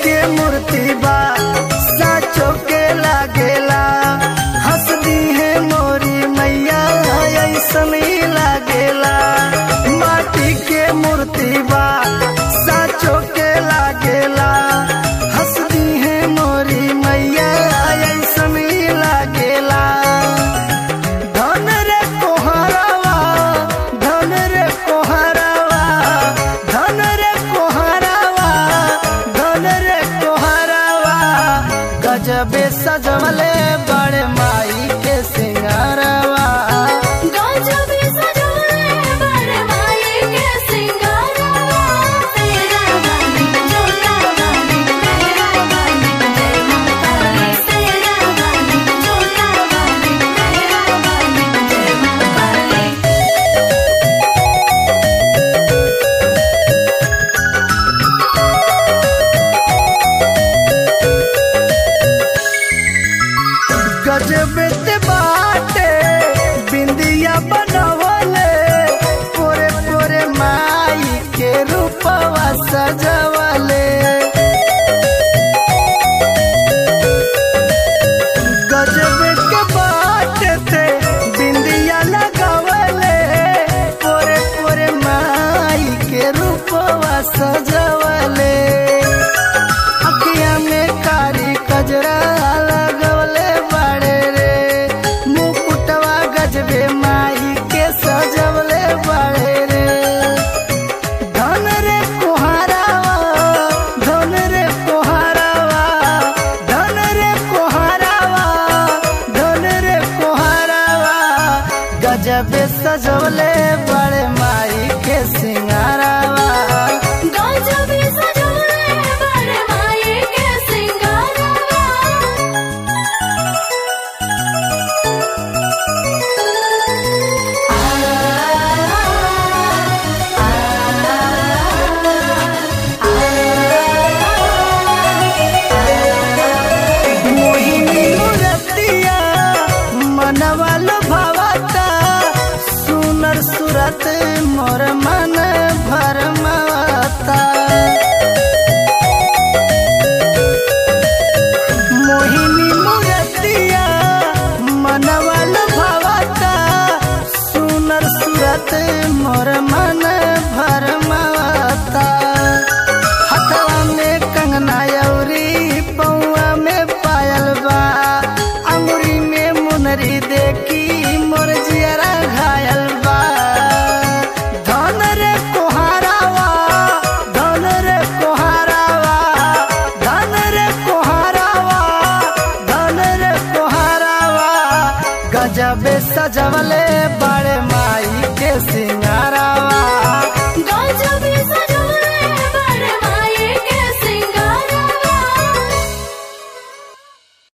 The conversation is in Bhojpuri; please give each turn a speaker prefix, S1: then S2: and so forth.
S1: के मूर्ति बा साचो के लागेला हंस दी है मोरी मैया ऐसन ही लागेला माटी के मूर्ति बा साचो के लागेला हंस दी है मोरी मैया ऐसन ही लागेला धन रे कोहरावा धन रे कोहरावा धन रे कोहरावा धन रे कोहरावा गजबे सजवले बड़े माई के सिंगारवा
S2: गजबे सजवले बड़े माई के सिंगारवा तेरा वाली जोता वाली तेरा वाली जय माता दी तेरा वाली जोता वाली तेरा वाली जय माता दी
S1: गजबे ते बाटे बिंदिया बनवले पोरे पोरे माई के रूपवा सजवले गजबे के बाटे थे बिंदिया लगवले पोरे पोरे माई के रूपवा सजवले अखिया में कारी कजरा लगवले बड़े रे मुकुटवा गजबे माई के सजवले बड़े रे धन रे कोहरावा धन रे कोहरावा धन रे कोहरावा धन रे कोहरावा गजबे सजवले बड़े माई के सिंगारावा
S2: गजबे सजवले बड़े माई के सिंगारवा
S1: मोहिनी मूरतिया मनवा भावता सुनर सुरत मोर मन भरमाता मोहिनी मूरतिया मनवा भावता सुनर सुरत मोर मन भरमाता हथवा में कंगना अउरी पौआ में पायल बा अंगुरी में मुनरी देखी मोर जियरा घायल बा धन रे कोहारावा धन रे कोहारावा धन रे कोहारावा धन रे कोहारावा गजबे सजवले बा